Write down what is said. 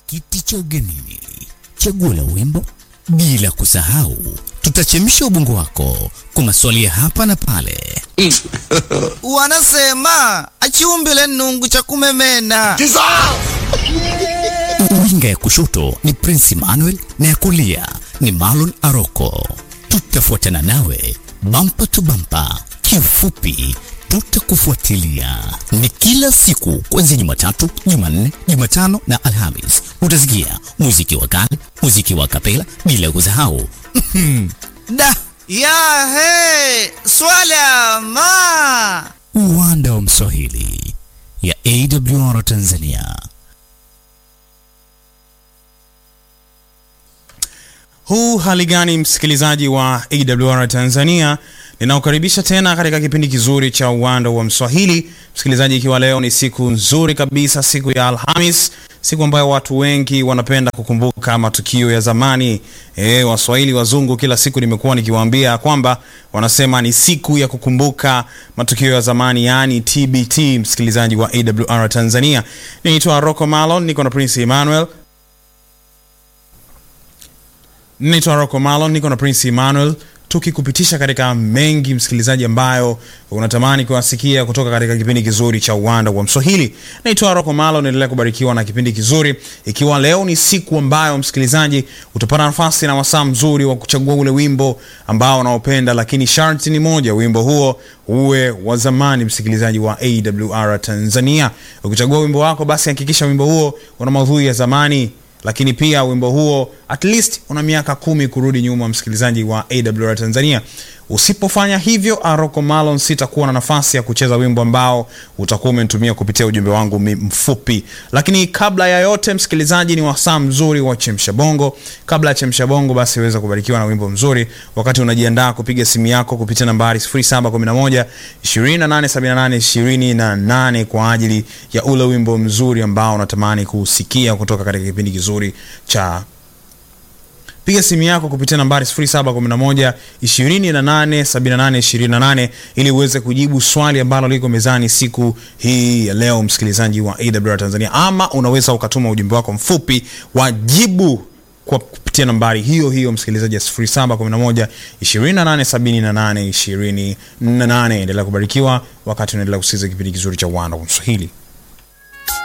kiti cha ugenini, chaguo la wimbo, bila kusahau tutachemsha ubongo wako kwa maswali ya hapa na pale. Wanasema achiumbile nungu cha kumemena. Winga ya kushoto ni Prince Emmanuel na ya kulia ni Marlon Aroko. Tutafuatana nawe bampa tu bampa, kiufupi tutakufuatilia. Ni kila siku kuanzia Jumatatu, Jumanne, Jumatano na Alhamis. Utasikia muziki wa kale, muziki wa kapela, bila kusahau Da ya he swala ma uwanda wa Mswahili ya AWR Tanzania. Huu hali gani, msikilizaji wa AWR Tanzania, ninaokaribisha tena katika kipindi kizuri cha uwanda wa Mswahili. Msikilizaji, ikiwa leo ni siku nzuri kabisa, siku ya Alhamis, siku ambayo watu wengi wanapenda kukumbuka matukio ya zamani. E, Waswahili wazungu, kila siku nimekuwa nikiwaambia kwamba wanasema ni siku ya kukumbuka matukio ya zamani, yaani TBT. Msikilizaji wa AWR Tanzania, ninaitwa Rocco Malon, niko na Prince Emmanuel Naitwa Rocco Malon, niko na Prince Emmanuel tukikupitisha katika mengi msikilizaji, ambayo unatamani kuwasikia kutoka katika kipindi kizuri cha uwanda wa Mswahili. Naitwa Rocco Malon, endelea kubarikiwa na kipindi kizuri, ikiwa leo ni siku ambayo msikilizaji utapata nafasi na wasaa mzuri wa kuchagua ule wimbo ambao unaopenda, lakini sharti ni moja, wimbo huo uwe wa zamani. Msikilizaji wa AWR Tanzania, ukichagua wimbo wako, basi hakikisha wimbo huo una maudhui ya zamani lakini pia wimbo huo at least una miaka kumi kurudi nyuma, msikilizaji wa AWR Tanzania. Usipofanya hivyo, Aroko Malon, sitakuwa na nafasi ya kucheza wimbo ambao utakuwa umenitumia kupitia ujumbe wangu mfupi. Lakini kabla ya yote, msikilizaji, ni wasaa mzuri wa chemsha bongo. Kabla ya chemsha bongo, basi weza kubarikiwa na wimbo mzuri wakati unajiandaa kupiga simu yako kupitia nambari 0711 2878 28 kwa ajili ya ule wimbo mzuri ambao unatamani kusikia kutoka katika kipindi kizuri cha piga simu yako kupitia nambari 0711 28 78 28 ili uweze kujibu swali ambalo liko mezani siku hii ya leo, msikilizaji wa AWR Tanzania, ama unaweza ukatuma ujumbe wako mfupi wa jibu kwa kupitia nambari hiyo hiyo msikilizaji ya 0711 28 78 28. Endelea kubarikiwa wakati unaendelea kusikiliza kipindi kizuri cha uwanda wa Kiswahili.